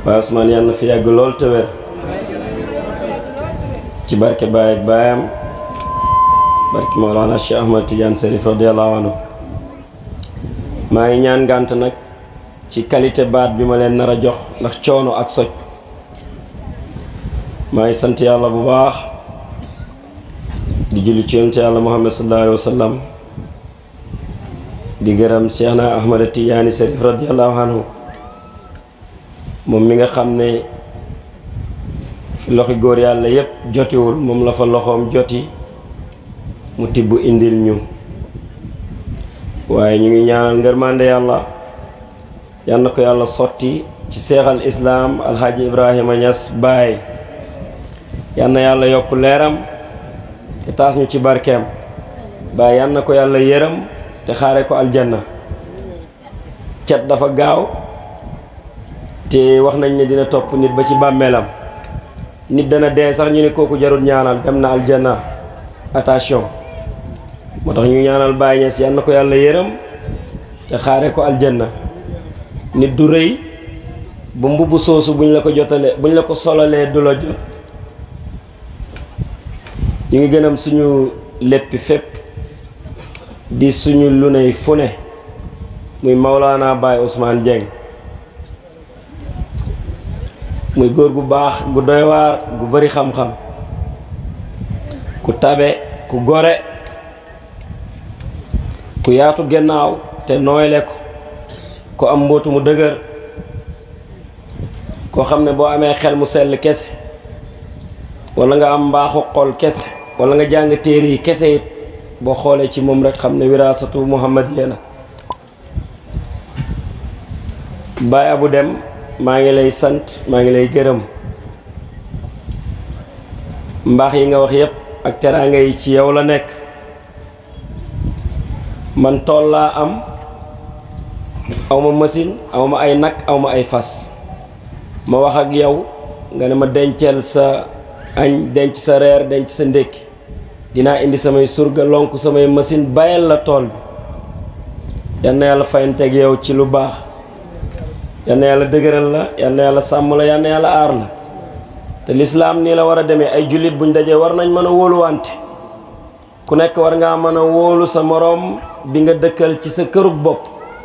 Baay Ousmane yàlla na fi yàgg lool te wér ci barke Baay ak baayam barke Mawlana Cheikh Ahmad Tidiane Serif radiyallahu anhu maa ngi ñaan ngànt nag ci qualité baat bi ma leen nar a jox ndax coono ak soj maa ngi sant yàlla bu baax di julli ci yonent yàlla Muhammad sallallahu alayhi wa sallam di gërëm Cheikh na Ahmad Tidiane Serif radiyallahu anhu moom mi nga xam ne fi loxi góor yàlla yépp jotiwul moom la fa loxoom joti mu tibb indil ñu waaye ñu ngi ñaanal ngërmande yàlla yal na ko yàlla sotti ci seexal islaam alxaaji ibrahima ñas baay yal na yàlla yokk leeram te taas ñu ci barkeem baay yal na ko yàlla yërëm te xaare ko aljanna cat dafa gaaw te wax nañ ne dina topp nit ba ci bàmmeelam nit dana dee sax ñu ne kooku jarul ñaanal dem na aljanna attention moo tax ñu ñaanal Baay Ñas yal na ko yàlla yërëm te xaare ko aljanna nit du rëy ba mbubb soosu buñ la ko jotalee buñ la ko solalee du la jot ñu ngi gënam suñu léppi fépp di suñu lu ney fu ne muy Maulana Baye Ousmane Dieng muy góor gu baax gu doy waar gu bari xam-xam ku tabe ku gore ku yaatu gannaaw te nooyle ko ku am mbootu mu dëgër koo xam ne boo amee xel mu sell kese walla nga am mbaaxu xol kese walla nga jàng téere yi kese it boo xoolee ci moom rek xam ne wiraasatu muhammadiya la Baay Abu Dem maa ngi lay sant maa ngi lay gërëm mbaax yi nga wax yépp ak teraanga yi ci yow la nekk man tool laa am awma machine awma ay nag awma ay fas ma wax ak yow nga ne ma denceel sa añ denc sa reer denc sa ndékki dinaa indi samay surga lonk samay machine bayal la tool bi yal na yàlla fayanteeg yow ci lu baax yal na yàlla dëgëral la yal na yàlla sàmm la yal na yàlla aar la te lislaam nii la war a demee ay jullit buñ dajee war nañ mën a wóoluwante ku nekk war ngaa mën a wóolu sa moroom bi nga dëkkal ci sa kërug bopp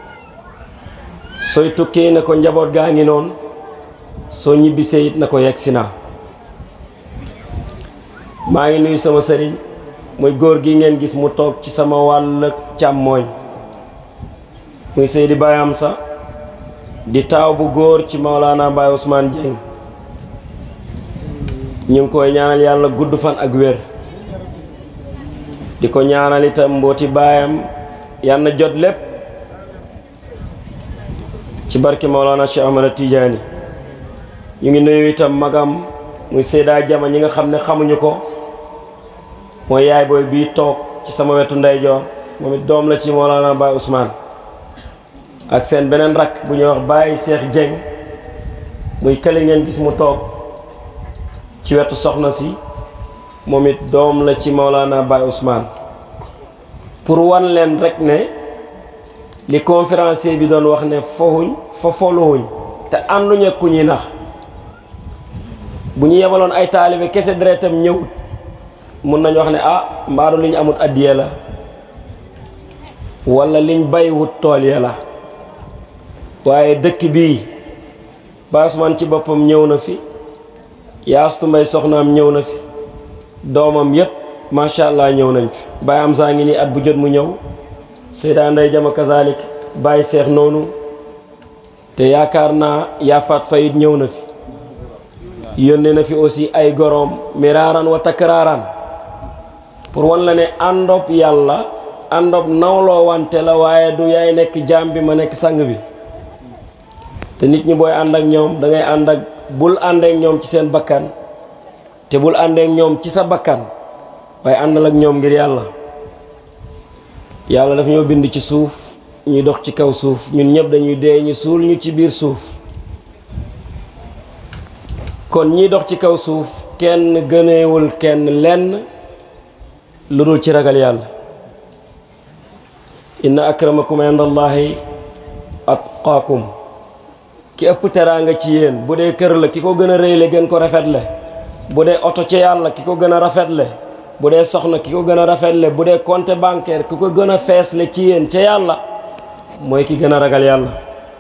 sooy tukki ne ko njaboot gaa ngi noonu soo ñibbisee it na ko yegg si naa maa ngi nuyu sama sëriñ muy góor gi ngeen gis mu toog ci sama wàll càmmooñ muy Seydi Baye Amsa di taaw bu góor ci Maolana Baye Ousmane Dieng ñu ngi koy ñaanal yàlla gudd fan ak wér di ko ñaanal itam mbooti baayam yal na jot lépp ci barke Maolana Cheikh Ahmad Tidiane ñu ngi nuyu itam magam muy Seyda Jama ñi nga xam ne xamuñu ko mooy yaay booy bii toog ci sama wetu ndeyjoor moom it doom la ci Maolana Baye Ousmane ak seen beneen rakk bu ñuy wax Baye Cheikh Dieng muy kële ngeen gis mu toog ci wetu soxna si moom it doom la ci Maolana Baye Ousmane pour wan leen rek ne li conférencier bi doon wax ne foxuñ fa foluwuñ te ànduñu ku ñuy nax bu ñu yebaloon ay taalibe kese deretam ñëwut mun nañu wax ne ah mbaaru li ñu amut addiye la walla liñ bayiwut tool ya la waaye dëkk bii Baye Ousmane ci boppam ñëw na fi yaastu mbay soxnaam ñëw na fi doomam yépp macha allah ñëw nañ fi Baye am saa ngi nii at bu jot mu ñëw Seyda Ndey Jama kazalik Baye Seex noonu te yaakaar naa yaafaat fayit ñëw na fi yónnee na fi aussi ay goroom miraaran wa takraaraan pour wan la ne àndob yàlla àndob nawloo wante la waaye du yaay nekk jaam bi ma nekk sang bi te nit ñi booy ànd ak ñoom da ngay ànd ak bul ànd ak ñoom ci seen bakkan te bul ànd ak ñoom ci sa bakkan waaye àndal ak ñoom ngir yàlla yàlla daf ñoo bind ci suuf ñuy dox ci kaw suuf ñun ñëpp dañuy dee ñu suul ñu ci biir suuf kon ñiy dox ci kaw suuf kenn gëneewul kenn lenn lu dul ci ragal yàlla inna akramakum inda allahi atqaakum ki ëpp teraanga ci yéen bu dee kër la ki ko gën a rëyle gën ko rafetle bu dee oto ci yàlla ki ko gën a rafetle bu dee soxna ki ko gën a rafetle bu dee compte bancaire ki ko gën a feesle ci yéen ca yàlla mooy ki gën a ragal yàlla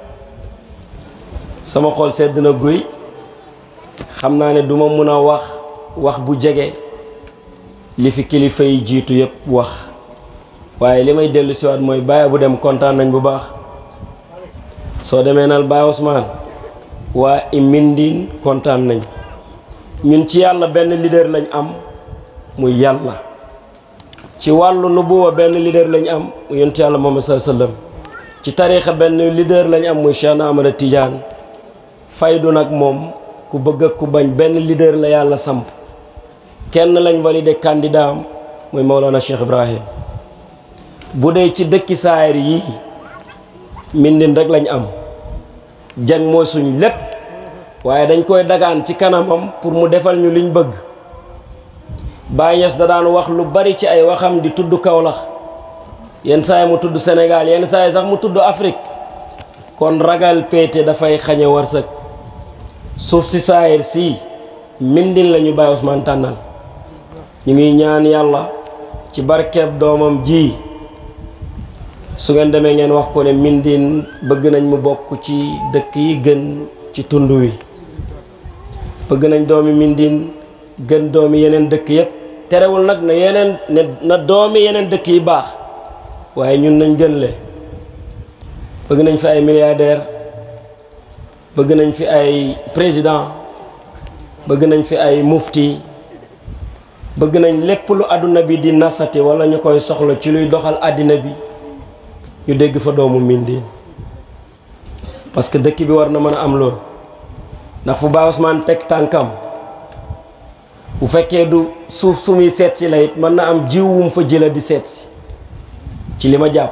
sama xol sedd na guy xam naa ne duma mun a wax wax bu jege li fi kilifa yi jiitu yëpp wax waaye li may dellu siwaat mooy Baye bu dem kontaan nañ bu baax soo demee nal Baye Ousmane waa i Mindine kontaan nañ ñun ci yàlla benn leader lañ am muy yàlla ci wàllu nubuwa benn leader lañ am mu yonent yàlla Muhammad sallallahu alayhi wasallam ci tariixa benn leader lañ am muy Cheikh Ahmada Tidiane faydu nag moom ku bëgg ak ku bañ benn leader la yàlla samp kenn lañ validé candidat am muy Maolana Cheikh Ibrahim bu dee ci dëkki saayir yii Mindine rek lañ am jang mooy suñ lépp waaye dañ koy dagaan ci kanamam pour mu defal ñu liñ bëgg Baye Niass da daan wax lu bari ci ay waxam di tudd Kaolack yenn saa yi mu tudd Sénégal yenn saa yi sax mu tudd Afrique kon ragal péete dafay xañe wërsëg suuf si saayir si Mindine la ñu Baye Ousmane tànnal ñu ngi ñaan yàlla ci barkeeb doomam ji su ngeen demee ngeen wax ko ne Mindine bëgg nañ mu bokk ci dëkk yi gën ci tund wi bëgg nañ doomi Mindine gën doomi yeneen dëkk yépp terewul nag na yeneen ne na doomi yeneen dëkk yi baax waaye ñun nañ gën le bëgg nañ fi ay milliardaire bëgg nañ fi ay président bëgg nañ fi ay mufti bëgg nañ lépp lu àdduna bi di nasati wala ñu koy soxla ci luy doxal àddina bi ñu dégg fa doomu Mindine parce que dëkk bi war na mën a am loolu ndax fu Baye Ousmane teg tànkam bu fekkee du suuf su muy seet si la it mën na am jiw wum fa jëla di seet si ci li ma jàpp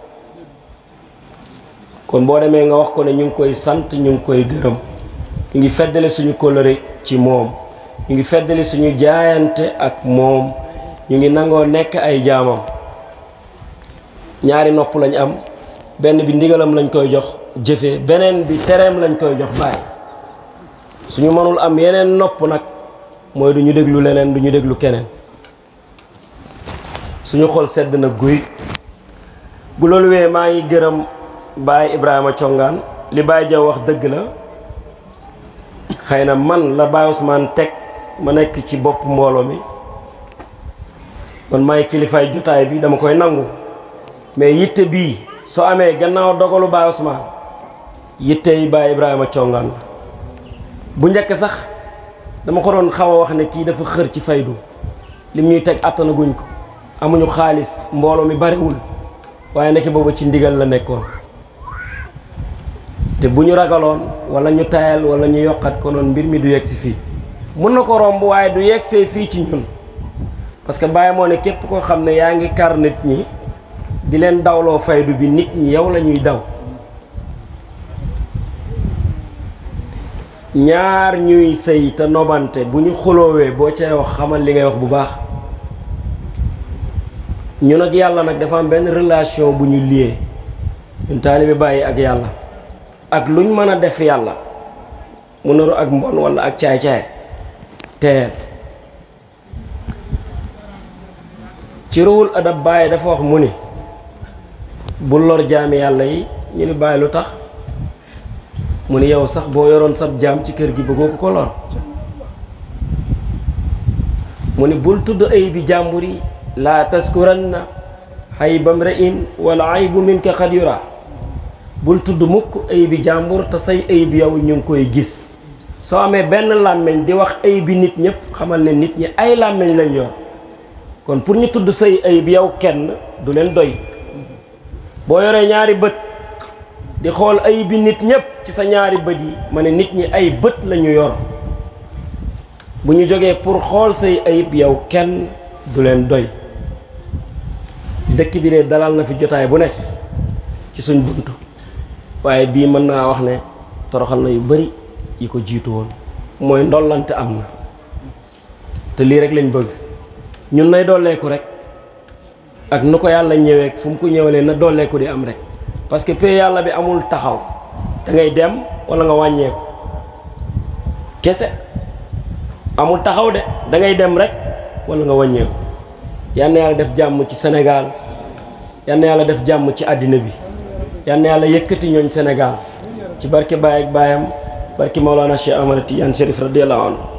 kon boo demee nga wax ko ne ñu ngi koy sant ñu ngi koy gërëm ñu ngi feddale suñu kóllëre ci moom ñu ngi feddali suñu jaayante ak moom ñu ngi nangoo nekk ay jaamam ñaari nopp lañ am benn bi ndigalam lañ koy jox jëfe beneen bi tereem lañ koy jox bàyyi suñu mënul am yeneen nopp nag mooy du ñu déglu leneen du ñu déglu keneen suñu xol sedd na guy bu loolu wee maa ngi gërëm Baye Ibrahima Congaan li Baye Jaw wax dëgg la xëy na man la Baye Ousmane teg ma nekk ci bopp mbooloo mi man maay kilifaay jotaay bi dama koy nangu mais yitte bii soo amee gannaaw dogalu Baye Ousmane yitte yi Baye Ibrahima Congaan la bu njëkk sax dama ko doon xaw a wax ne kii dafa xër ci faydu lim ñuy teg àttanaguñ ko amuñu xaalis mbooloo mi bariwul waaye nekk boobu ci ndigal la nekkoon te bu ñu ragaloon wala ñu tayal wala ñu yokkat ko noonu mbir mi du yegg si fii mun na ko romb waaye du yegg see fii ci ñun parce que Baye moo ne képp koo xam ne yaa ngi kar nit ñi di leen dawloo faydu bi nit ñi yow la ñuy daw ñaar ñuy sëy te nobante bu ñu xuloowee boo cay wax xamal li ngay wax bu baax ñun ak yàlla nag dafa am benn relation bu ñu lié ñun taalibe Baye ak yàlla ak luñ mën a def yàlla mu naru ak mbon walla ak caay-caay teel ci ruwul adab Baye dafa wax mu ni bu lor jaami yàlla yi ñu ni Baye lu tax mu ni yow sax boo yoroon sab jaam ci kër gi bëggoo ko ko lor mu ni bul tudd ay bi jàmbur yi laa taskuranna xaybam re'in wala aybu minka xad yura bul tudd mukk ay bi jàmbur te say ay bi yow ñu ngi koy gis soo amee benn làmmiñ di wax ay bi nit ñëpp xamal ne nit ñi ay làmmiñ lañ yor kon pour ñu tudd say ay bi yow kenn du leen doy boo yoree ñaari bët di xool ay bi nit ñëpp ci sa ñaari bët yi ma ne nit ñi ay bët lañu yor bu ñu jógee pour xool say ayib yow kenn du leen doy dëkk bi de dalal na fi jotaay bu nekk ci suñ buntu waaye bii mën naa wax ne toroxal na yu bari yi ko jiitu woon mooy ndollante am na te lii rek lañ bëgg ñun nay dolleeku rek ak nu ko yàlla ñëwee fu mu ko ñëwalee na dolleeku di am rek parce que pay yàlla bi amul taxaw da ngay dem wala nga wàññeeku kese amul taxaw de da ngay dem rek wala nga wàññeeku yal na yàlla def jàmm ci Sénégal yal na yàlla def jàmm ci àddina bi yal na yàlla yëkkati ñooñ Sénégal ci barke Baye ak baayam barke Maolana Cheikh Ahmad Tidiane Chérif radiyallahu anhu